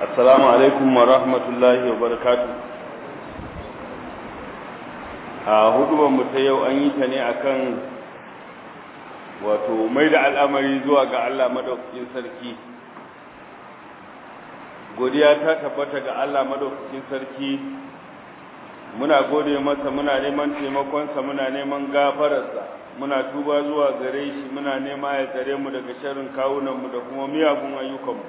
assalamu alaikum wa rahmatullahi wa barakatu a hudubanmu ta yau an yi ta ne akan wato mai da al'amari zuwa ga Allah madaukakin sarki godiya ta tabbata ga Allah madaukakin sarki muna gode masa muna neman taimakonsa muna neman gafararsa muna tuba zuwa gare shi muna nema ya tsare mu daga sharrin kawunanmu da kuma miyagun ayyukanmu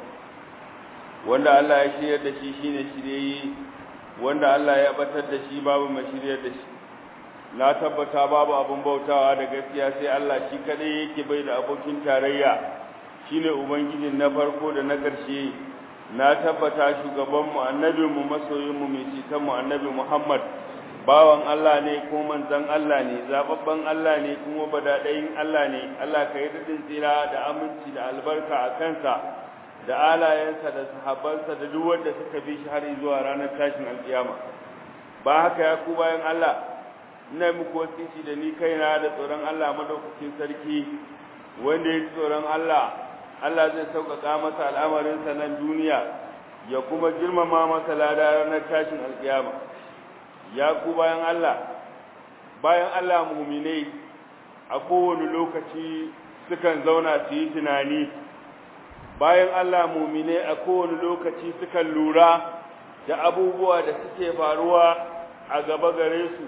wanda Allah ya shiryar da shi shine shirye wanda Allah ya batar da shi babu mai shiryar da shi na tabbata babu abun bautawa da gaskiya sai Allah shi kadai yake bai da abokin tarayya shine ubangijin na farko da na ƙarshe na tabbata shugabanmu annabinmu masoyinmu mai cikanmu annabi Muhammad bawan Allah ne ko manzon Allah ne zababban Allah ne kuma badadayin Allah ne Allah ka yi dadin tsira da aminci da albarka a kansa da alayensa da sahabbansa da duk wanda suka bi shi har zuwa ranar tashin alkiyama ba haka ya ku bayan Allah ina muku wasiki da ni kaina da tsoron Allah madaukakin sarki wanda ya tsoron Allah Allah zai sauƙaƙa masa al'amarinsa nan duniya ya kuma girmama masa lada ranar tashin alkiyama ya ku bayan Allah bayan Allah muminai a kowane lokaci sukan zauna su yi tunani bayan Allah muminai a kowane lokaci sukan lura da abubuwa da suke faruwa a gaba gare su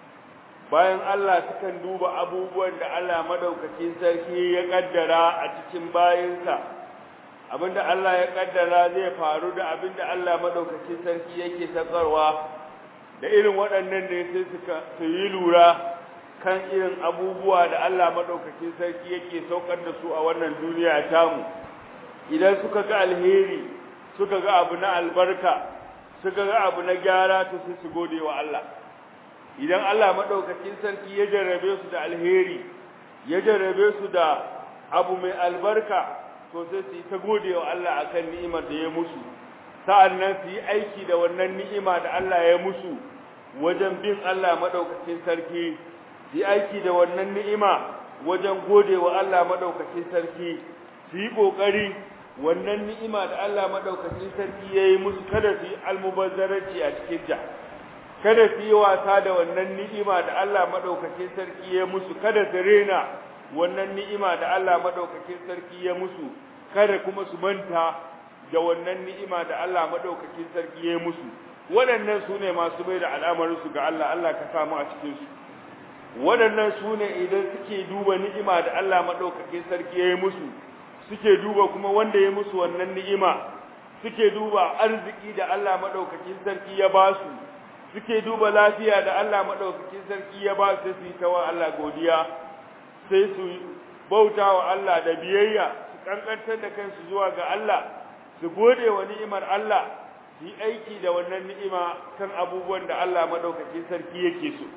bayan Allah sukan duba abubuwan da Allah madaukakin sarki ya kaddara a cikin bayinsa abinda Allah ya kaddara zai faru da abinda Allah madaukakin sarki yake sakarwa da irin waɗannan ne sai suka su yi lura kan irin abubuwa da Allah madaukakin sarki yake saukar da su a wannan duniya tamu idan suka ga alheri suka ga abu na albarka suka ga abu na gyara to sai su gode wa Allah idan Allah madaukakin sarki ya jarrabe su da alheri ya jarrabe su da abu mai albarka to sai su yi ta gode wa Allah akan ni'imar da ya musu sa'annan su yi aiki da wannan ni'ima da Allah ya musu wajen bin Allah madaukakin sarki su yi aiki da wannan ni'ima wajen gode wa Allah madaukakin sarki su yi kokari wannan ni'ima da Allah madaukakin sarki ya yi musu kada su yi almubazzaranci a cikin ta kada su yi wasa da wannan ni'ima da Allah madaukakin sarki ya musu kada su rena wannan ni'ima da Allah madaukakin sarki ya musu kada kuma su manta da wannan ni'ima da Allah madaukakin sarki ya musu waɗannan su ne masu bai da al'amarin su ga Allah Allah ka samu a cikin su waɗannan su ne idan suke duba ni'ima da Allah madaukakin sarki ya musu suke duba kuma wanda ya musu wannan ni'ima suke duba arziki da Allah madaukakin sarki ya ba su suke duba lafiya da Allah madaukakin sarki ya ba su su ta wa Allah godiya sai su bauta wa Allah da biyayya su kankantar da kansu zuwa ga Allah su gode wa ni'imar Allah su yi aiki da wannan ni'ima kan abubuwan da Allah madaukakin sarki yake so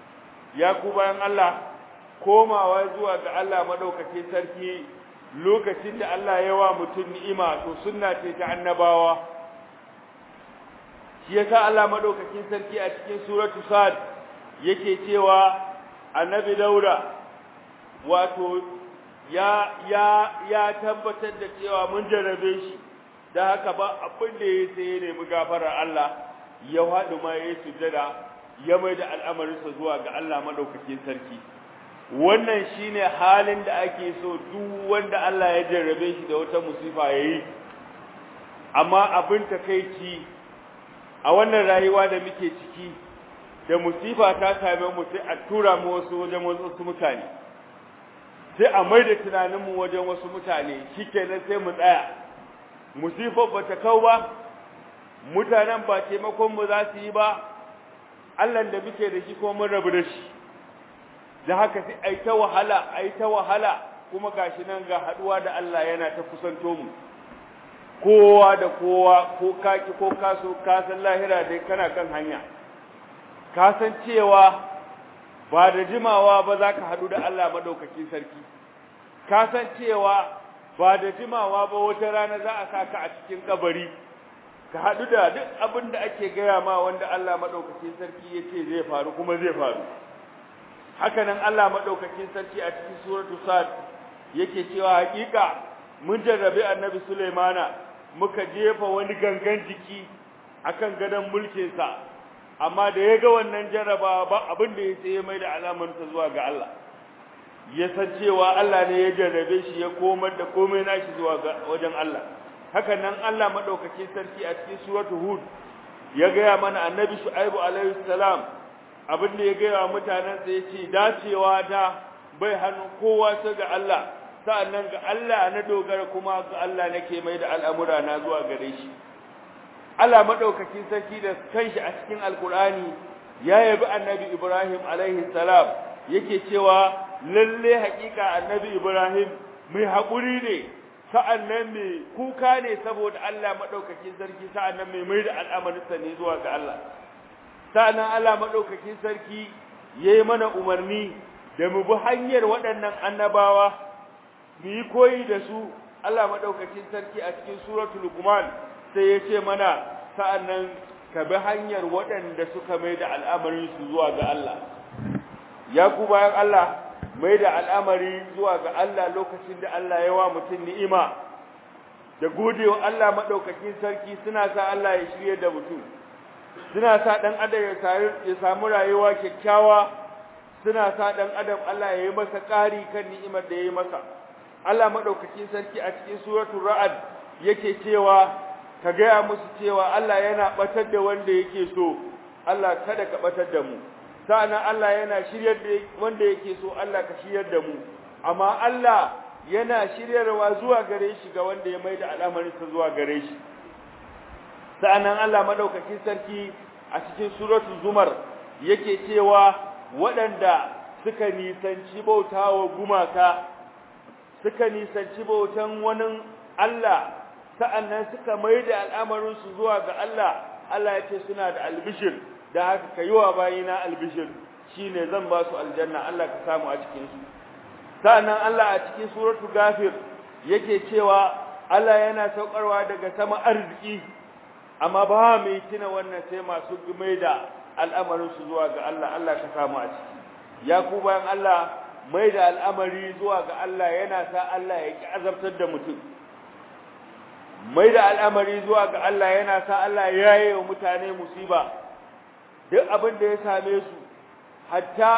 ya ku bayan Allah komawa zuwa ga Allah madaukakin sarki lokacin da Allah ya wa mutum ni'ima to sunna ce ta annabawa shi yasa Allah madaukakin sarki a cikin suratu sad yake cewa annabi Dauda wato ya ya ya tabbatar da cewa mun jarrabe shi da haka ba abin da ya sai ne mu gafarar Allah ya haɗu ma ya sujada ya mai da al'amarinsa zuwa ga Allah madaukakin sarki wannan shine halin da ake so duk wanda Allah ya jarrabe shi da wata musifa yayi amma abin takeici a wannan rayuwa da muke ciki da musifa ta same mu sai a tura mu wasu wajen wasu mutane sai a mai da tunaninmu wajen wasu mutane shikenan sai mu tsaya musifar ba ta kau ba mutanen ba taimakon mu za su yi ba Allah da muke da shi ko mun rabu da shi da haka sai ai ta wahala ai ta wahala kuma gashi nan ga haduwa da Allah yana ta kusanto mu kowa da kowa ko kaki ko kaso ka san lahira dai kana kan hanya ka san cewa ba da jimawa ba za ka hadu da Allah madaukakin sarki ka san cewa ba da jimawa ba wata rana za a saka a cikin kabari ka hadu da duk abin da ake gaya ma wanda Allah madaukakin sarki yace zai faru kuma zai faru haka nan Allah madaukakin sarki a cikin suratu sad yake cewa hakika mun jarrabe annabi Sulaimana muka jefa wani gangan jiki akan gadon mulkinsa amma da ya ga wannan jaraba ba abin da ya sai ya mai da alamarsa zuwa ga Allah ya san cewa Allah ne ya jarrabe shi ya komar da komai nashi zuwa ga wajen Allah haka nan Allah madaukakin sarki a cikin suratu hud ya gaya mana annabi shu'aibu alaihi salam abin da ya gaya mutanen sa yace dacewa da bai hannu kowa sai ga Allah sa'annan ga Allah na dogara kuma ga Allah nake mai da al'amura na zuwa gare shi Allah madaukakin sarki da kanshi a cikin alkur'ani ya yabi annabi Ibrahim alaihi salam yake cewa lalle haƙiƙa annabi Ibrahim mai haƙuri ne sa'annan mai kuka ne saboda Allah madaukakin sarki sa'annan mai mai da al'amarinsa ne zuwa ga Allah sa'annan Allah madaukakin sarki yayi mana umarni da mu bi hanyar waɗannan annabawa mu yi koyi da su Allah madaukakin sarki a cikin suratul Luqman sai ya ce mana sa'annan ka bi hanyar waɗanda suka mai da al'amarin su zuwa ga Allah ya ku bayan Allah mai da al'amari zuwa ga Allah lokacin da Allah ya wa mutum ni'ima da godewa Allah madaukakin sarki suna sa Allah ya shirye da mutum suna sa dan adam ya samu rayuwa kyakkyawa suna sa dan adam Allah ya yi masa ƙari kan ni'imar da ya yi masa Allah madaukakin sarki a cikin suratul ra'd yake cewa ka gaya musu cewa Allah yana batar da wanda yake so Allah kada ka batar da mu sa'annan Allah yana shiryar da wanda yake so Allah ka shiryar da mu amma Allah yana shiryarwa zuwa gare shi ga wanda ya maida al'amarin sa zuwa gare shi sa'annan Allah madaukakin sarki a cikin suratul zumar yake cewa waɗanda suka nisanci bautawa gumaka suka nisanci bautan wani Allah sa'annan suka maida al'amarin su zuwa ga Allah Allah ya ce suna da albishir da haka ka yi wa bayina albishir shi ne zan ba su aljanna Allah ka samu a cikinsu sa'annan Allah a cikin suratu gafir yake cewa Allah yana saukarwa daga sama arziki amma ba mai tuna wannan sai masu mai da al'amarinsu zuwa ga Allah Allah ka samu a ciki ya ku bayan Allah mai da al'amari zuwa ga Allah yana sa Allah ya ki azabtar da mutum mai da al'amari zuwa ga Allah yana sa Allah ya yi wa mutane musiba duk abin da ya same su hatta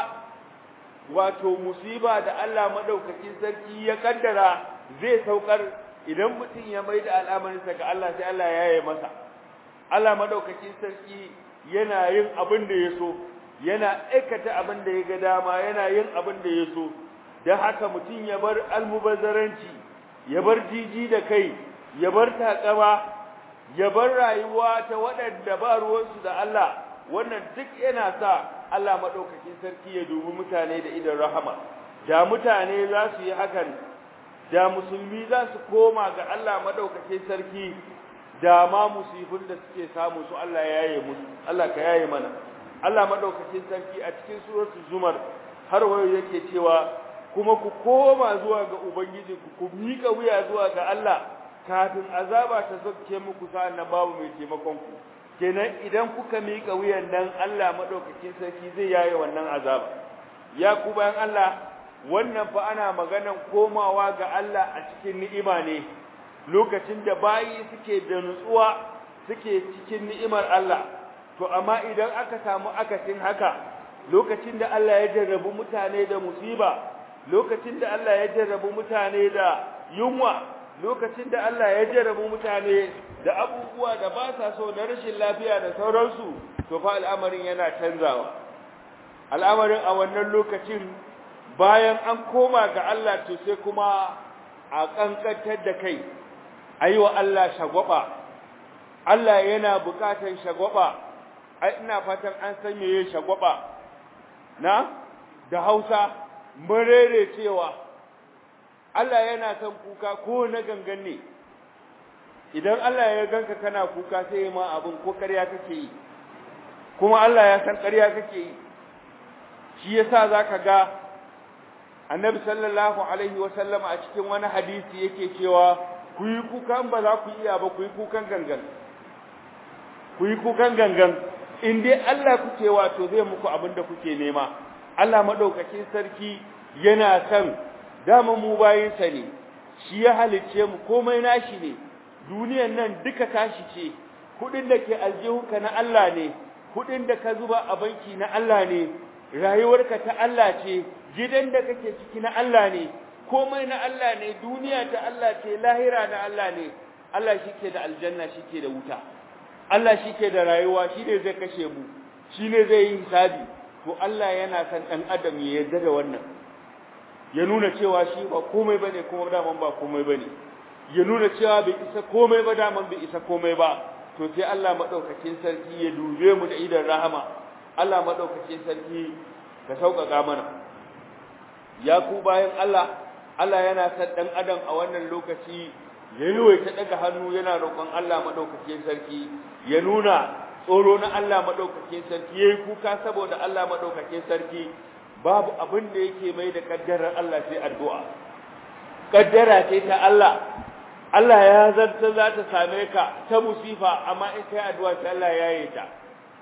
wato musiba da Allah madaukakin sarki ya kaddara zai saukar idan mutum ya mai da al'amarinsa ga Allah sai Allah ya yi masa Allah madaukakin sarki yana yin abin da ya so yana aikata abin da ya ga dama yana yin abin da ya so don haka mutum ya bar almubazzaranci ya bar jiji da kai ya bar takama ya bar rayuwa ta waɗanda ba ruwansu da Allah wannan duk yana sa Allah maɗaukakin sarki ya dubi mutane da idan rahama da mutane za su yi hakan da musulmi za su koma ga Allah maɗaukakin sarki da ma musibin da suke samu su Allah ya yaye musu Allah ka yaye mana Allah maɗaukakin sarki a cikin suratul zumar har wayo yake cewa kuma ku koma zuwa ga ubangiji ku miƙa wuya zuwa ga Allah kafin azaba ta zakke muku sa'an nan babu mai taimakon ku kenan idan kuka miƙa wuyan nan Allah madaukakin sarki zai yaye wannan azaba ya ku bayan Allah wannan fa ana maganan komawa ga Allah a cikin ni'ima ne lokacin da bayi suke da nutsuwa suke cikin ni'imar Allah to amma idan aka samu akasin haka lokacin da Allah ya jarrabu mutane da musiba lokacin da Allah ya jarrabu mutane da yunwa lokacin da Allah ya jarrabu mutane da abubuwa da ba sa so na rashin lafiya da sauransu to fa al'amarin yana canzawa al'amarin a wannan lokacin bayan an koma ga Allah to sai kuma a kankantar da kai aiwa Allah shagwaba Allah yana bukatan shagwaba ai ina fatan an san meye shagwaba na da Hausa murere cewa Allah yana son kuka ko na gangan ne idan Allah ya ganka kana kuka sai ma abin ko ƙarya kake yi kuma Allah ya san ƙarya kake yi shi yasa zaka ga Annabi sallallahu alaihi wa sallama a cikin wani hadisi yake cewa ku yi kukan ba za ku iya ba ku yi kukan gangan ku yi kukan gangan in dai Allah kuke wato zai muku abin da kuke nema Allah madaukakin sarki yana son dama mu bayinsa ne shi ya halicce mu komai nashi ne duniyan nan duka tashi ce kudin da ke aljihunka na Allah ne kudin da ka zuba a banki na Allah ne rayuwarka ta Allah ce gidan da kake ciki na Allah ne komai na Allah ne duniya ta Allah ce lahira na Allah ne Allah shike da aljanna shike da wuta Allah shike da rayuwa shi ne zai kashe mu shi ne zai yi hisabi to Allah yana san dan adam ya yarda da wannan ya nuna cewa shi ba komai bane kuma daman ba komai bane ya nuna cewa bai isa komai ba daman bai isa komai ba to sai Allah madaukakin sarki ya dube mu da idan rahama Allah madaukakin sarki ka sauƙaƙa mana ya ku bayan Allah Allah yana san dan adam a wannan lokaci yayi ta daga hannu yana roƙon Allah madaukakin sarki ya nuna tsoro na Allah madaukakin sarki yayi kuka saboda Allah madaukakin sarki babu abin da yake mai da kaddarar Allah sai addu'a kaddara ce ta Allah Allah ya zarta za ta same ka ta musifa amma in kai addu'a sai Allah ya yi ta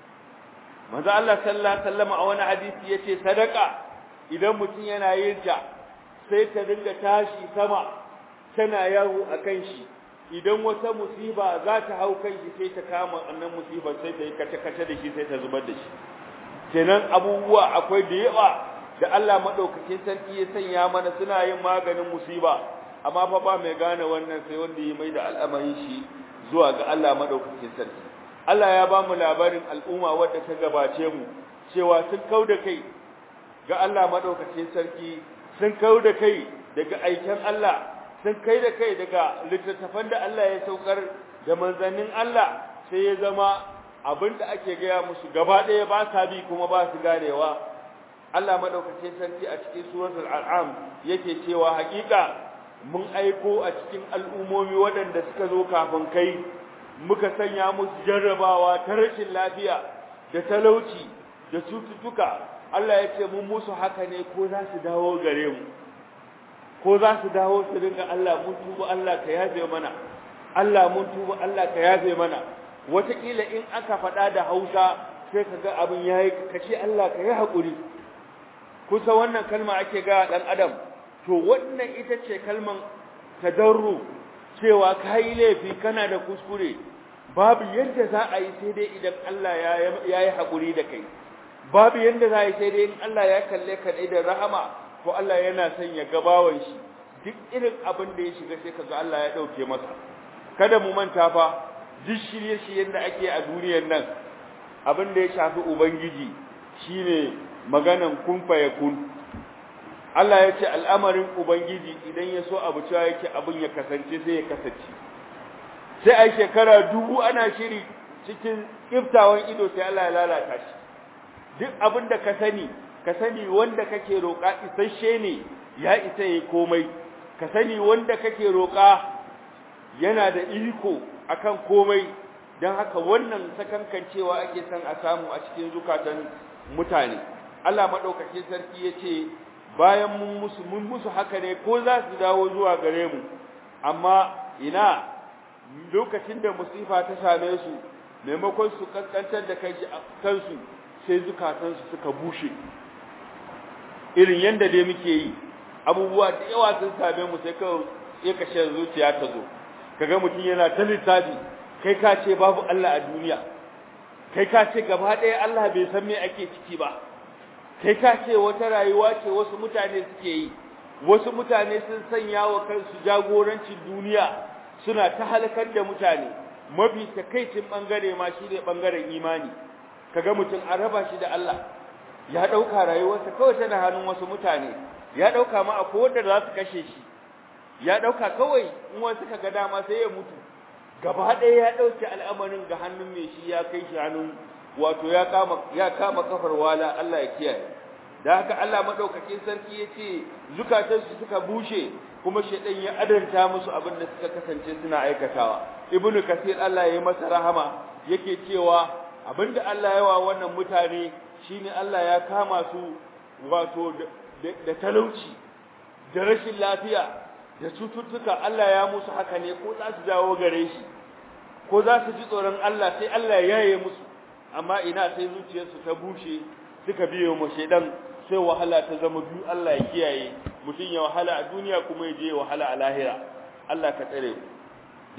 manzo Allah sallallahu alaihi wasallam a wani hadisi yace sadaka idan mutum yana yin ta sai ta dinga tashi sama tana yawo akan shi idan wata musiba za ta hau kan shi sai ta kama annan musibar sai ta yi kace-kace da shi sai ta zubar da shi kenan abubuwa akwai da yawa da Allah madaukakin sarki ya sanya mana suna yin maganin musiba amma fa ba mai gane wannan sai wanda ya mai da al'amarin shi zuwa ga Allah madaukakin sarki Allah ya ba mu labarin al'umma wadda ta gabace mu cewa sun kauda kai ga Allah madaukakin sarki sun kauda kai daga aikin Allah sun kai da kai daga littattafan da Allah ya saukar da manzannin Allah sai ya zama abin da ake gaya musu gaba ɗaya ba sa bi kuma ba su ganewa Allah madaukakin sarki a cikin suratul al'am yake cewa haƙiƙa mun aiko a cikin al'umomi waɗanda suka zo kafin kai muka sanya musu jarrabawa ta rashin lafiya da talauci da cututtuka Allah ya ce mun musu haka ne ko za su dawo gare mu ko za su dawo su dinga Allah mun tuba Allah ka yafe mana Allah mun tuba Allah ka yafe mana wataƙila in aka faɗa da Hausa sai ka ga abin yayi kace Allah ka yi haƙuri kusa wannan kalma ake ga dan adam to wannan ita ce kalman tadarru cewa kai laifi kana da kuskure babu yadda za a yi sai dai idan Allah ya yi haƙuri da kai babu yadda za a yi sai dai in Allah ya kalle ka da rahama ko Allah yana son ya gabawan shi duk irin abin da ya shiga sai kaga Allah ya dauke masa kada mu manta fa duk shirye-shiryen da ake a duniyar nan abin da ya shafi ubangiji shine maganan kun fa yakun Allah ya ce al'amarin ubangiji idan ya so abu cewa yake abin ya kasance sai ya kasance sai ai shekara dubu ana shiri cikin kiftawan ido sai Allah ya lalata shi duk abin da ka sani ka sani wanda kake roƙa isasshe ne ya isa yi komai ka sani wanda kake roƙa yana da iko akan komai don haka wannan sakankancewa ake son a samu a cikin zukatan mutane Allah maɗaukakin sarki ya ce bayan mun musu mun musu haka ne ko za su dawo zuwa gare mu amma ina lokacin da musifa ta same su maimakon su kaskantar da kansu sai zukatansu suka bushe irin yanda dai muke yi abubuwa da yawa sun same mu sai kawai ya kashe zuciya ta zo kaga mutum yana ta littafi kai ka ce babu Allah a duniya kai ka ce gaba ɗaya Allah bai san me ake ciki ba kai ka ce wata rayuwa ce wasu mutane suke yi wasu mutane sun sanya wa kansu jagorancin duniya suna ta halakar da mutane mafi takaicin bangare ma shi ne bangaren imani kaga mutum an raba shi da Allah ya dauka rayuwarsa kawai tana hannun wasu mutane ya dauka ma akwai wanda za su kashe shi ya dauka kawai in wasu kaga dama sai ya mutu gaba ɗaya ya dauke al'amarin ga hannun mai shi ya kai shi hannun wato ya kama ya kama kafar wala Allah ya kiyaye da haka Allah madaukakin sarki yace zukatansu suka bushe kuma shedan ya adanta musu abin da suka kasance suna aikatawa ibnu kasir Allah ya yi masa rahama yake cewa abinda Allah ya wa wannan mutane shine Allah ya kama su wato da talauci da rashin lafiya da cututtuka Allah ya musu haka ne ko za su dawo gare shi ko za su ji tsoron Allah sai Allah ya yaye musu amma ina sai zuciyarsu ta bushe suka biyo mu shedan sai wahala ta zama biyu Allah ya kiyaye mutum ya wahala a duniya kuma ya je wahala a lahira Allah ka tsare mu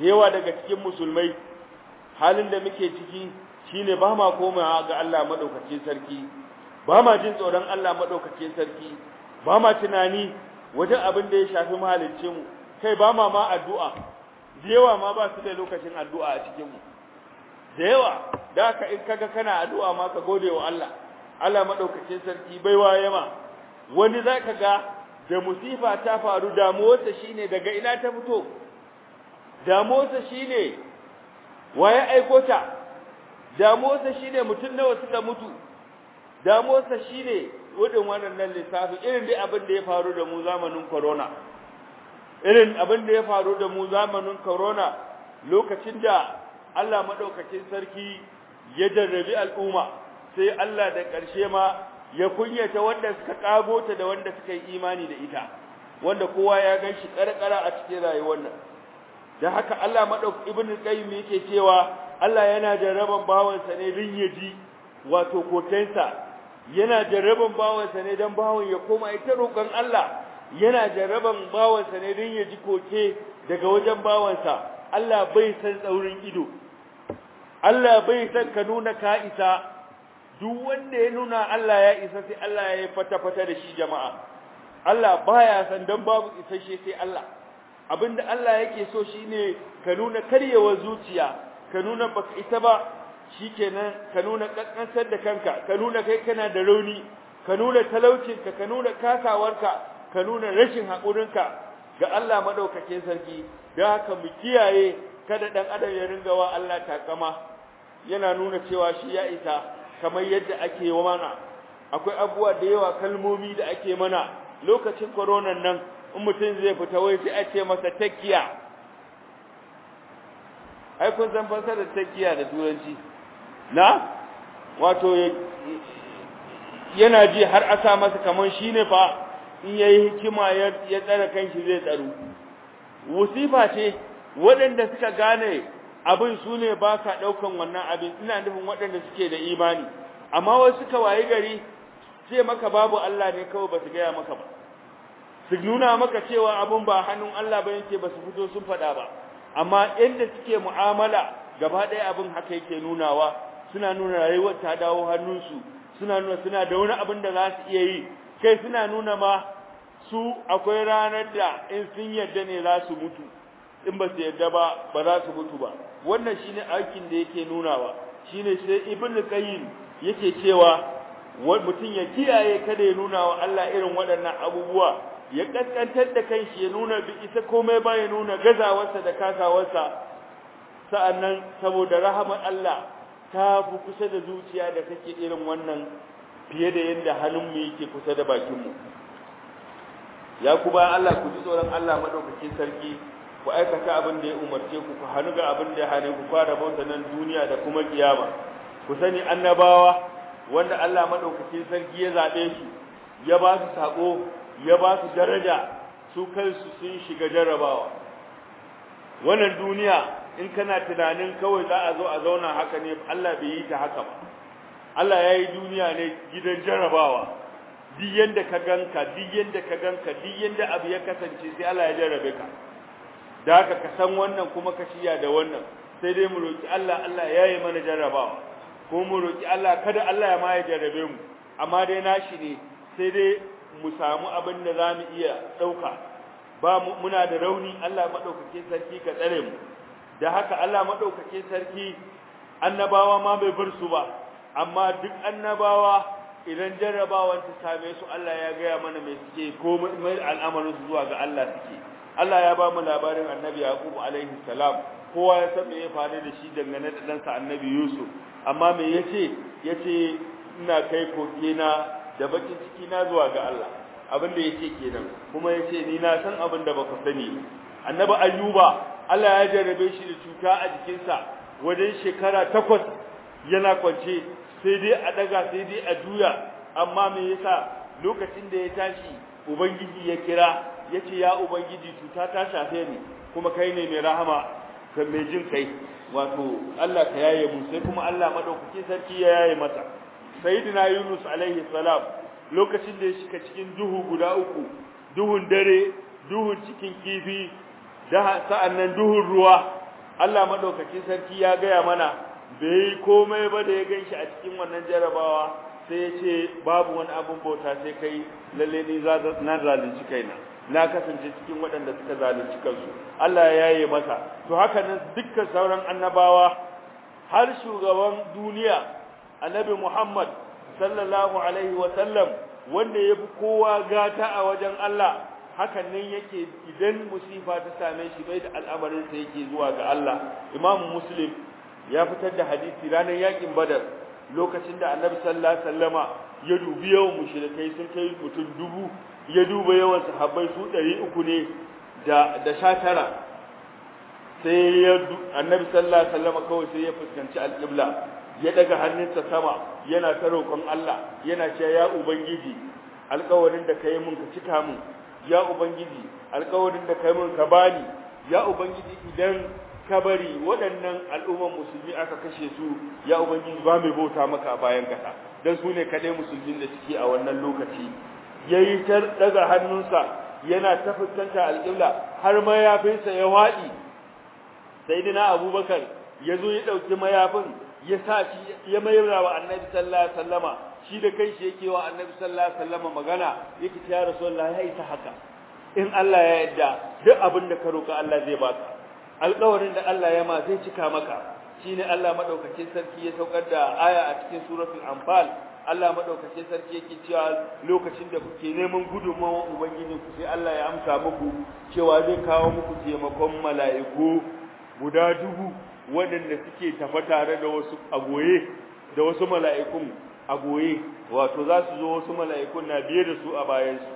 yawa daga cikin musulmai halin da muke ciki shine ba ma komawa ga Allah madaukakin sarki ba ma jin tsoron Allah madaukakin sarki ba ma tunani wajen abin da ya shafi mahalicce mu kai ba ma ma addu'a da yawa ma ba su da lokacin addu'a a cikin mu da yawa da haka in kaga kana addu'a ma ka gode wa Allah Allah madaukakin sarki baiwa yama wani zaka ga da musifa ta faru damuwarsa shine daga ina ta fito damuwarsa shine waye aiko ta damuwarsa shine mutum nawa suka mutu damuwarsa shine wudin wannan lissafi irin dai abin da ya faru da mu zamanin corona irin abin da ya faru da mu zamanin corona lokacin da Allah madaukakin sarki ya jarrabi al'umma sai Allah da ƙarshe ma ya kunyata wanda suka kago ta da wanda suka yi imani da ita wanda kowa ya gan shi karkara a cikin rayuwar nan da haka Allah madauk ibn qayyim yake cewa Allah yana jarraban bawansa ne din yaji wato kokensa yana jarraban bawansa ne dan bawan ya koma ita roƙon Allah yana jarraban bawansa ne din yaji koke daga wajen bawansa Allah bai san tsaurin ido Allah bai san ka nuna ka isa duk wanda ya nuna Allah ya isa sai Allah ya yi fata-fata da shi jama'a Allah baya san dan babu isasshe sai Allah abinda Allah yake so shine ka nuna karyewar zuciya ka nuna baka ita ba shikenan ka nuna kakkansar da kanka ka nuna kai kana da rauni ka nuna talaucinka ka nuna kasawarka ka nuna rashin haƙurinka ga Allah madaukakin sarki da haka mu kiyaye kada dan adam ya ringa wa Allah takama yana nuna cewa shi ya isa kamar yadda ake wa mana akwai abubuwa da yawa kalmomi da ake mana lokacin koronan nan in mutum zai fita wai sai a ce masa takiya ai kun san fasarar takiya da turanci na wato yana ji har a sa masa kamar shine fa in yayi hikima ya tsara kanshi zai tsaro wasifa ce waɗanda suka gane abin su ne ba ka ɗaukan wannan abin ina nufin waɗanda suke da imani amma wasu suka wayi gari ce maka babu Allah ne kawai ba su gaya maka ba su nuna maka cewa abin ba hannun Allah ba yake ba su fito sun faɗa ba amma inda suke mu'amala gaba ɗaya abin haka yake nunawa suna nuna rayuwar ta dawo hannunsu suna nuna suna da wani abin da za su iya yi kai suna nuna ma su akwai ranar da in sun yarda ne za su mutu in ba su yarda ba ba za su mutu ba wannan shine aikin da yake nunawa shine sai ibn qayyim yake cewa mutum ya kiyaye kada ya nuna wa Allah irin waɗannan abubuwa ya kaskantar da kanshi ya nuna bi isa komai ba ya nuna gazawarsa da kasawarsa sa'annan saboda rahamar Allah ta fi kusa da zuciya da take irin wannan fiye da yadda hannunmu yake kusa da bakinmu ya ku bayan Allah ku ji tsoron Allah madaukakin sarki ku aikata abin da ya umarce ku ku hannu ga abin da ya hane ku fara bauta nan duniya da kuma kiyama ku sani annabawa wanda Allah madaukakin sarki ya zabe su ya ba su sako ya ba su daraja su kansu sun shiga jarrabawa wannan duniya in kana tunanin kawai za a zo a zauna haka ne Allah bai yi ta haka ba Allah ya yi duniya ne gidan jarrabawa duk yanda ka ganka duk yanda ka ganka duk yanda abu ya kasance sai Allah ya jarrabe ka da haka ka san wannan kuma ka shiya da wannan sai dai mu roki Allah Allah ya yi mana jarrabawa ko mu roki Allah kada Allah ya ma ya jarrabe mu amma dai nashi ne sai dai mu samu abin da za mu iya ɗauka ba muna da rauni Allah maɗaukake sarki ka tsare mu da haka Allah maɗaukake sarki annabawa ma bai bar su ba amma duk annabawa idan jarrabawan ta same su Allah ya gaya mana mai suke ko mai al'amarin su zuwa ga Allah suke Allah ya ba mu labarin annabi Yaqub alaihi salam kowa ya san me ya faru da shi dangane da ɗansa annabi Yusuf amma me yace yace ina kai koke na da bakin ciki na zuwa ga Allah abin da yake kenan kuma yace ni na san abin da baka sani annabi Ayyuba Allah ya jarrabe shi da cuta a jikinsa wajen shekara takwas yana kwance sai dai a daga sai dai a juya amma me yasa lokacin da ya tashi ubangiji ya kira yace ya ubangiji cuta ta shafe ni kuma kai ne mai rahama ka mai jin kai wato Allah ka yaye mu sai kuma Allah madaukaki sarki ya yaye masa sayyidina Yunus alaihi salam lokacin da ya shiga cikin duhu guda uku duhun dare duhun cikin kifi da sa'annan duhun ruwa Allah madaukakin sarki ya gaya mana bai komai ba da ya ganshi a cikin wannan jarabawa sai ya ce babu wani abun bauta sai kai lalle ni na zalunci kaina na kasance cikin waɗanda suka zalunci kansu Allah ya yaye masa to haka nan dukkan sauran annabawa har shugaban duniya annabi Muhammad sallallahu alaihi wa sallam wanda yafi kowa gata a wajen Allah hakan nan yake idan musifa ta same shi bai da al'amarin sa yake zuwa ga Allah Imam Muslim ya fitar da hadisi ranar yakin Badar lokacin da Annabi sallallahu alaihi wasallama ya dubi yawan mushrikai sun kai mutum dubu ya duba yawan sahabbai su 300 ne da da 19 sai ya Annabi sallallahu alaihi wasallama kawai sai ya fuskanci al-qibla ya daga hannunsa sama yana ta roƙon Allah yana cewa ya ubangiji alƙawarin da kai mun ka cika mun ya ubangiji alƙawarin da kai mun ka bani ya ubangiji idan ka bari waɗannan al'umman musulmi aka kashe su ya ubangiji ba mai bauta maka a bayan kasa dan su ne kaɗai musulmin da suke a wannan lokaci yayi ta daga hannunsa yana ta fuskanta alƙibla har mayafinsa ya waɗi sayyidina abubakar ya zo ya ɗauki mayafin ya sa shi ya mayar wa annabi sallallahu alaihi wasallama shi da kanshi yake wa annabi sallallahu alaihi wasallama magana yake ta ya rasulullah ya isa haka in Allah ya yarda duk abin da ka roka Allah zai baka alƙawarin da Allah ya ma zai cika maka shine Allah madaukakin sarki ya saukar da aya a cikin suratul anfal Allah madaukakin sarki yake cewa lokacin da kuke neman gudunmawar ubangiji ku sai Allah ya amsa muku cewa zai kawo muku taimakon mala'iku guda dubu waɗanda suke tafa tare da wasu agoye da wasu mala'ikun agoye wato za su zo wasu mala'ikun na biye da su a bayansu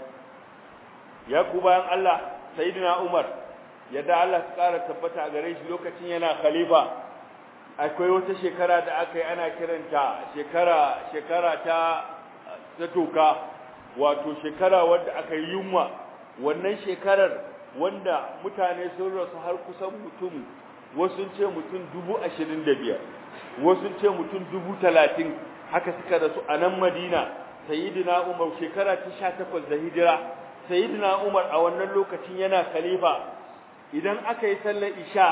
ya ku bayan Allah sayyidina Umar yadda Allah su ƙara tabbata a gare shi lokacin yana khalifa akwai wata shekara da aka yi ana kiranta shekara shekara ta ta toka wato shekara wadda aka yi yunwa wannan shekarar wanda mutane sun rasu har kusan mutum wasu ce mutum dubu ashirin da biyar wasu ce mutum dubu talatin haka suka rasu a nan madina sayidina umar shekara ta sha takwas da hijira sayidina umar a wannan lokacin yana khalifa idan aka yi sallar isha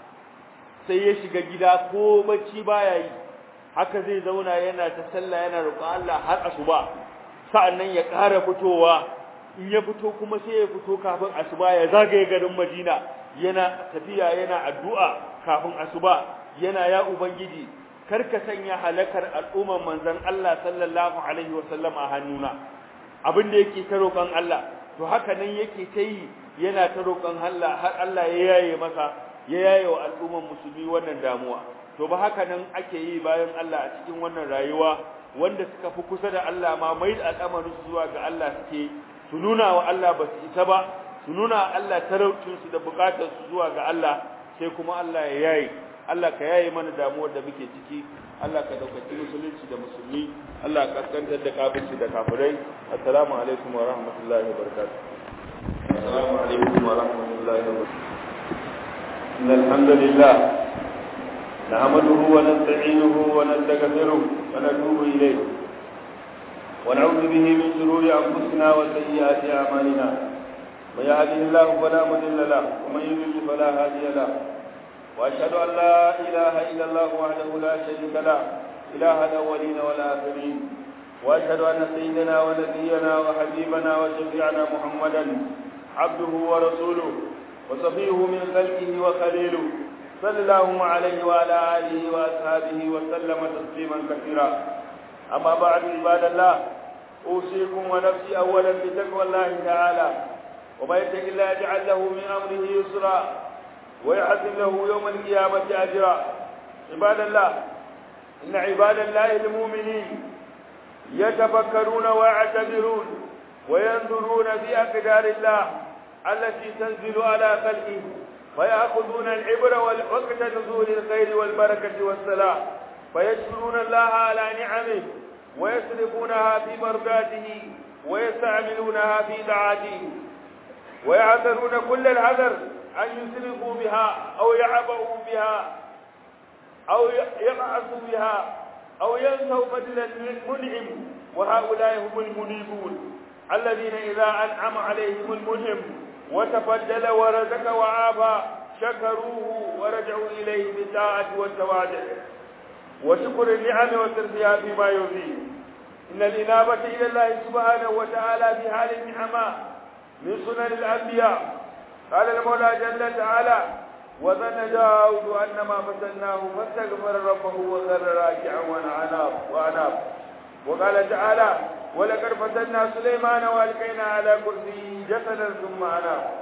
sai ya shiga gida ko bacci baya yi haka zai zauna yana ta sallah yana roƙon Allah har asuba sa'annan ya ƙara fitowa in ya fito kuma sai ya fito kafin asuba ya zagaye garin Madina yana tafiya yana addu'a kafin asuba yana ya ubangiji kar ka sanya halakar al'umman manzon Allah sallallahu alaihi wasallam a hannuna abin da yake ta roƙon Allah to haka nan yake ta yi yana ta roƙon Allah har Allah ya yaye masa ya yaye wa al'umman musulmi wannan damuwa to ba haka nan ake yi bayan Allah a cikin wannan rayuwa wanda suka fi kusa da Allah ma mai da al'amarin su zuwa ga Allah suke su nuna wa Allah ba su isa ba su nuna wa Allah talaucin su da bukatar su zuwa ga Allah sai kuma Allah ya yaye Allah ka yaye mana damuwar da muke ciki Allah ka daukaci musulunci da musulmi Allah ka kaskantar da kafirci da kafirai assalamu alaikum wa rahmatullahi wa barakatuh assalamu alaikum wa rahmatullahi wa barakatuh إن الحمد لله نعمده ونستعينه ونستغفره ونتوب إليه ونعوذ به من شرور أنفسنا وسيئات أعمالنا من يهده الله فلا مضل له ومن يضلل فلا هادي له وأشهد أن لا إله إلا الله وحده لا شريك له إله الأولين والآخرين وأشهد أن سيدنا ونبينا وحبيبنا وشفيعنا محمدا عبده ورسوله وصفيه من خلقه وخليله صلى الله عليه وعلى آله وأصحابه وسلم تسليما كثيرا أما بعد عباد الله أوصيكم ونفسي أولا بتقوى الله تعالى وما يتق الله يجعل له من أمره يسرا ويحسن له يوم القيامة أجرا عباد الله إن عباد الله المؤمنين يتفكرون ويعتبرون وينظرون في أقدار الله التي تنزل على خلقه فيأخذون العبر وقت نزول الخير والبركة والسلام فيشكرون الله على نعمه ويصرفونها في مرضاته ويستعملونها في طاعته ويعذرون كل العذر أن يسرفوا بها أو يعبأوا بها أو يبعثوا بها أو ينسوا فضل المنعم وهؤلاء هم المنيبون الذين إذا أنعم عليهم المنعم وتفضل ورزق وعافى شكروه ورجعوا إليه بالطاعة والتواضع وشكر النعم وترفيها فيما يرضيه إن الإنابة إلى الله سبحانه وتعالى في حال النعماء من سنن الأنبياء قال المولى جل تعالى وظن داود أن ما فتناه فاستغفر ربه وخر راكعا وأناب وأناب وقال تعالى ولقد فتنا سليمان والقينا على كرسيه جسدا ثم أناب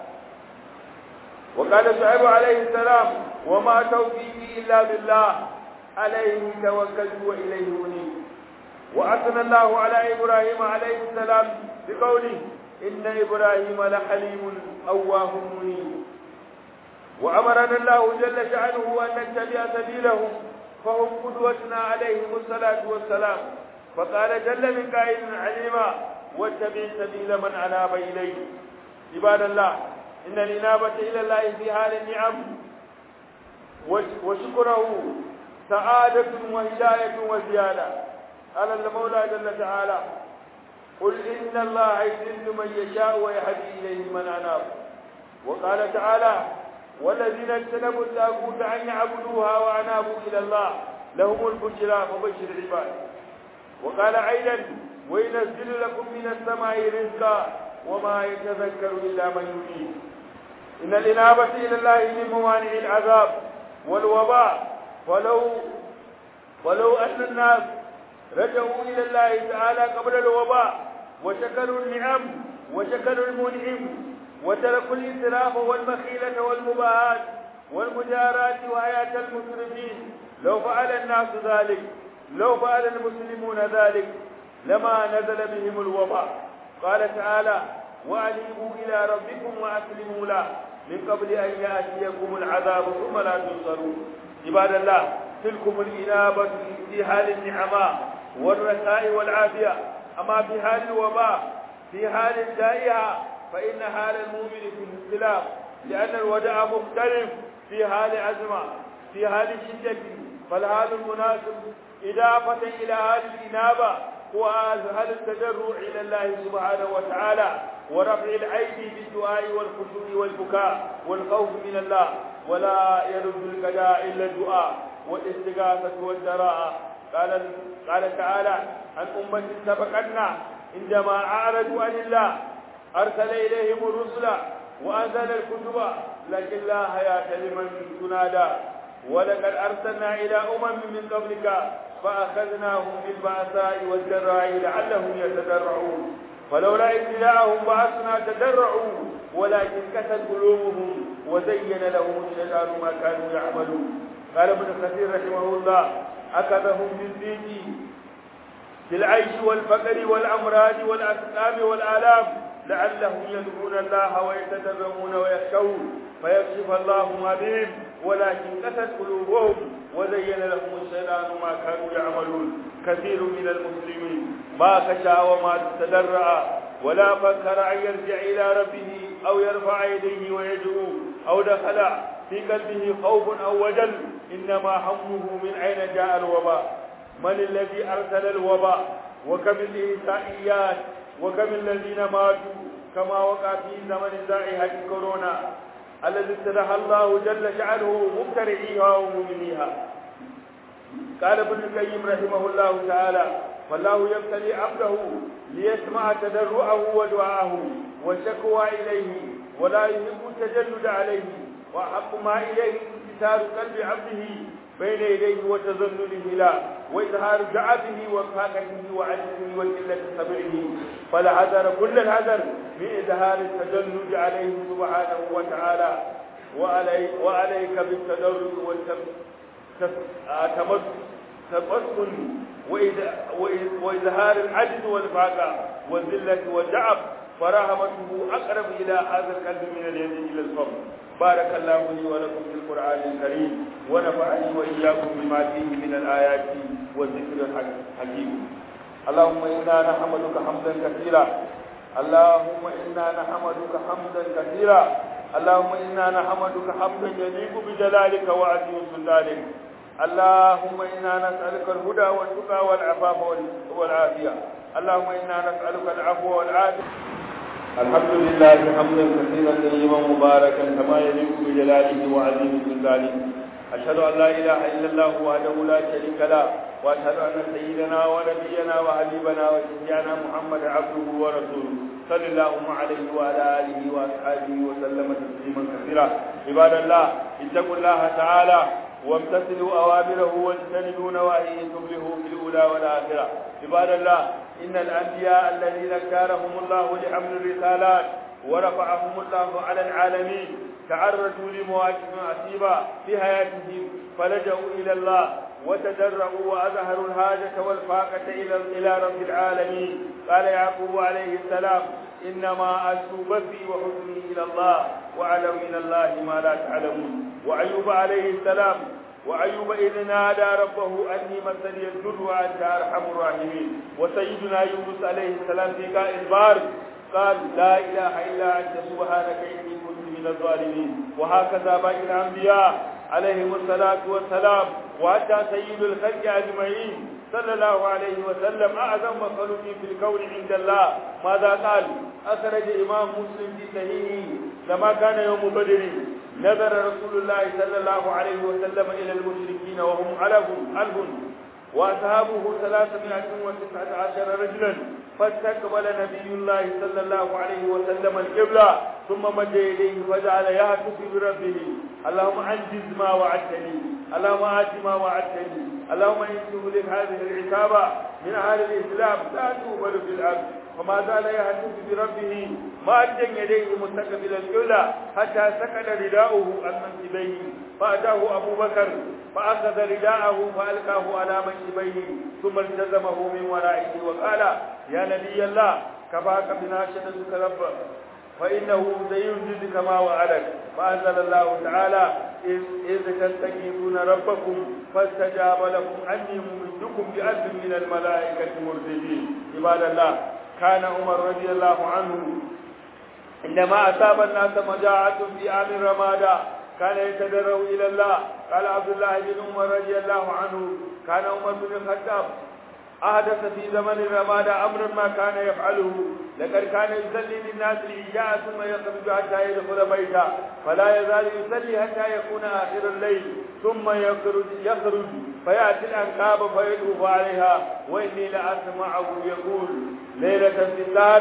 وقال شعيب عليه السلام وما توفيقي إلا بالله عليه توكلت وإليه أنيب وأثنى الله على إبراهيم عليه السلام بقوله إن إبراهيم لحليم أواه منيب وأمرنا الله جل شأنه أن نتبع سبيلهم فهم قدوتنا عليهم الصلاة والسلام فقال جل من قائل عليما واتبع سبيل من أناب إليه عباد الله إن الإنابة إلى الله في حال النعم وشكره سعادة وهداية وزيادة قال المولى جل تعالى قل إن الله يذل من يشاء ويهدي إليه من أناب وقال تعالى والذين اجتنبوا الطاغوت أن يعبدوها وأنابوا إلى الله لهم البشرى فبشر العباد وقال أيضا وينزل لكم من السماء رزقا وما يتذكر إلا من يريد إن الإنابة إلى الله من موانع العذاب والوباء ولو ولو أن الناس رجعوا إلى الله تعالى قبل الوباء وشكروا النعم وشكروا المنعم وتركوا الإسراف والمخيلة والمباهات والمجارات وآيات المسرفين لو فعل الناس ذلك لو فعل المسلمون ذلك لما نزل بهم الوباء قال تعالى وأنيبوا إلى ربكم وأسلموا له من قبل أن يأتيكم العذاب ثم لا تنصرون عباد الله تلكم الإنابة في حال النعماء والرخاء والعافية أما في حال الوباء في حال الجائحة فإن حال المؤمن في اختلاف لأن الوداع مختلف في حال أزمة في حال شدة فالحال المناسب إضافة إلى حال الإنابة هو حال التجرع إلى الله سبحانه وتعالى ورفع الأيدي بالدعاء والخشوع والبكاء والخوف من الله ولا يرد القضاء إلا الدعاء والاستغاثة والدراءة قال قال تعالى عن أمة سبقتنا عندما أعرضوا عن الله أرسل إليهم الرسل وأنزل الكتب لكن لا حياة لمن تنادى ولقد أرسلنا إلى أمم من قبلك فأخذناهم بالبأساء والضراء لعلهم يتضرعون فلولا ابتلاءهم بعثنا تضرعوا ولكن كست قلوبهم وزين لهم الشيطان ما كانوا يعملون قال ابن كثير رحمه الله أخذهم بالضيق في العيش والفقر والأمراض والأسقام والآلام لعلهم يدعون الله ويتدرعون ويخشون فيكشف الله ما بهم ولكن كست قلوبهم وزين لهم الشيطان ما كانوا يعملون كثير من المسلمين ما خشى وما تدرع ولا فكر أن يرجع إلى ربه أو يرفع يديه ويدعو أو دخل في قلبه خوف أو وجل إنما همه من أين جاء الوباء من الذي أرسل الوباء وكم الإنسائيات وكم الذين ماتوا كما وقع في زمن زائحة كورونا الذي ابتدح الله جل شأنه مبترعيها ومؤمنيها قال ابن القيم رحمه الله تعالى فالله يبتلي عبده ليسمع تضرعه ودعاءه والشكوى إليه ولا يحب التجلد عليه وأحب ما إليه انكسار قلب عبده بين يديه وتذلله له وإظهار ضعفه وفاقته وعجزه وقلة صبره فالحذر كل الحذر من إظهار التجلد عليه سبحانه وتعالى وعلي وعليك بالتدرج والتمسكن وإظهار العجز والفاقة والذلة والضعف فرحمته أقرب إلى هذا القلب من اليد إلى الفم بارك الله لي ولكم في القرآن الكريم ونفعني وإياكم بما فيه من الآيات والذكر الحكيم اللهم إنا نحمدك حمدا كثيرا اللهم إنا نحمدك حمدا كثيرا اللهم إنا نحمدك حمدا يليق بجلالك وعزيز سلطانك اللهم إنا نسألك الهدى والتقى والعفاف والعافية اللهم إنا نسألك العفو والعافية الحمد لله حمدا كثيرا طيبا مباركا كما يليق بجلاله وعظيم جلاله أشهد أن لا إله إلا الله وحده لا شريك له وأشهد أن سيدنا ونبينا وحبيبنا وشفيعنا محمد عبده ورسوله صلى الله عليه وعلى آله وأصحابه وسلم تسليما كثيرا عباد الله اتقوا الله تعالى وامتثلوا أوامره واجتنبوا نواهيه تفلحوا في الأولى والآخرة عباد الله إن الأنبياء الذين اختارهم الله لحمل الرسالات ورفعهم الله على العالمين تعرضوا لمواقف عصيبة في حياتهم فلجأوا إلى الله وتدرعوا وأظهروا الحاجة والفاقة إلى إلى رب العالمين قال يعقوب عليه السلام إنما أشكو بثي وحزني إلى الله وأعلم من الله ما لا تعلمون وأيوب عليه السلام وأيوب إذ نادى ربه أني مسني الضر وأنت أرحم الراحمين وسيدنا يونس عليه السلام في قاء البار قال لا إله إلا أنت سبحانك إني كنت من الظالمين وهكذا باقي الأنبياء عليهم الصلاة والسلام وحتى سيد الخلق أجمعين صلى الله عليه وسلم أعظم مخلوق في الكون عند الله ماذا قال أخرج إمام مسلم في صحيحه لما كان يوم بدر نظر رسول الله صلى الله عليه وسلم إلى المشركين وهم ألف ألف وأصحابه ثلاثمائة وتسعة عشر رجلا فاستقبل نبي الله صلى الله عليه وسلم القبلة ثم مد يديه فجعل يهتف بربه اللهم أنجز ما وعدتني اللهم آت ما وعدتني اللهم إن تهلك هذه العتابة من أهل الإسلام لا تقبل في الأرض وما زال يهتف بربه مادا يديه مستقبل القبلة حتى سكن رداؤه عن منكبيه فأتاه أبو بكر فأخذ رداءه فألقاه على منكبيه ثم التزمه من ورائه وقال يا نبي الله كفاك بناشدتك ربك فإنه سينجز كما وعدك فأنزل الله تعالى إذ, إذ تستغيثون ربكم فاستجاب لكم أني ممدكم بألف من الملائكة مرددين عباد الله كان عمر رضي الله عنه عندما أصاب الناس مجاعة في عام رمادة كان يتدرع إلى الله قال عبد الله بن عمر رضي الله عنه كان عمر بن الخطاب أحدث في زمن رمادة أمرا ما كان يفعله لقد كان يصلي للناس العشاء ثم يخرج حتى يدخل بيته فلا يزال يصلي حتى يكون آخر الليل ثم يخرج يخرج فيأتي الأنكاب فيطوف عليها وإني لأسمعه يقول ليلة في الدار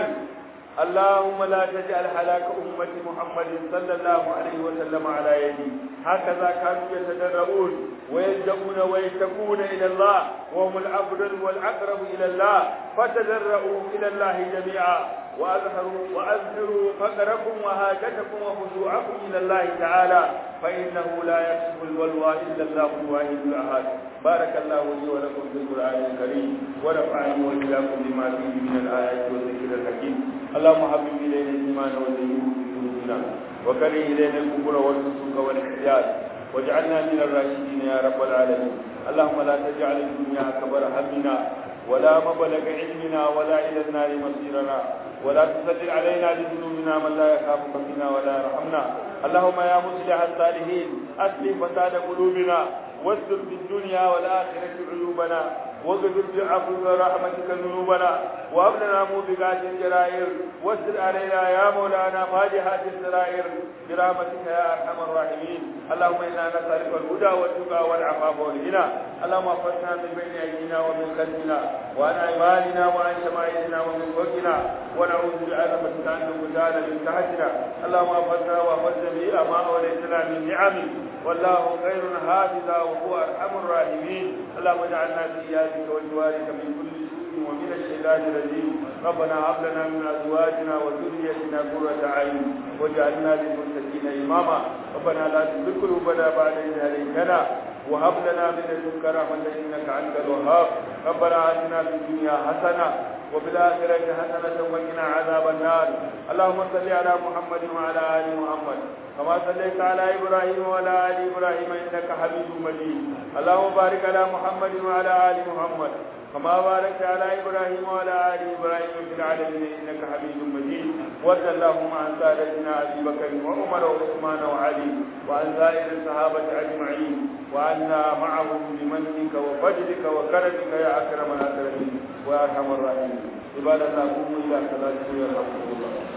اللهم لا تجعل هلاك أمة محمد صلى الله عليه وسلم على يدي هكذا كانوا يتدرؤون ويلجؤون ويشتكون إلى الله وهم الأفضل والأقرب إلى الله فتدرؤوا إلى الله جميعا وأظهروا وأظهروا فقركم وهاجتكم وخشوعكم إلى الله تعالى فإنه لا يكشف البلوى إلا الله الواحد الأحد بارك الله لي ولكم في القرآن الكريم ونفعني وإياكم بما فيه من الآيات والذكر الحكيم اللهم حبب إلينا الإيمان وزينه في قلوبنا وكره إلينا الكفر والفسوق والعصيان واجعلنا من الراشدين يا رب العالمين اللهم لا تجعل الدنيا أكبر همنا ولا مبلغ علمنا ولا إلى النار مصيرنا ولا تسجل علينا بذنوبنا من لا يخافك فينا ولا يرحمنا اللهم يا مصلح الصالحين أسلم فساد قلوبنا واستر في الدنيا والآخرة عيوبنا واغفر بعفوك ورحمتك ذنوبنا وهب لنا موبقات الجرائر واستر علينا يا مولانا فاجحات السرائر برحمتك يا ارحم الراحمين اللهم انا نسالك الهدى والتقى والعفاف والغنى اللهم احفظنا من بين ايدينا ومن خلفنا وعن ايماننا وعن شمائلنا ومن فوقنا ونعوذ بعظمتك ان نغتال من تحتنا اللهم احفظنا واحفظ جميع ما اوليتنا من نعمك والله خير حافظا وهو ارحم الراحمين اللهم اجعلنا في ايادك وجوارك من كل سوء ومن الشيطان الرجيم ربنا هب لنا من ازواجنا وذريتنا قرة اعين واجعلنا للمتقين اماما ربنا لا تزغ قلوبنا بعد اذ هديتنا وهب لنا من لدنك رحمة انك انت الوهاب ربنا اتنا في الدنيا حسنة وفي الآخرة حسنة وقنا عذاب النار اللهم صل على محمد وعلى آل محمد كما صليت على إبراهيم وعلى آل إبراهيم إنك حميد مجيد اللهم بارك على محمد وعلى آل محمد كما باركت على إبراهيم وعلى آل إبراهيم في العالمين إنك حميد مجيد وارض اللهم عن سادتنا أبي بكر وعمر وعثمان وعلي وعن سائر الصحابة أجمعين وعنا معهم بمنك وفضلك وكرمك يا أكرم الأكرمين ويا أرحم الراحمين عباد الله قوموا إلى صلاتكم يرحمكم الله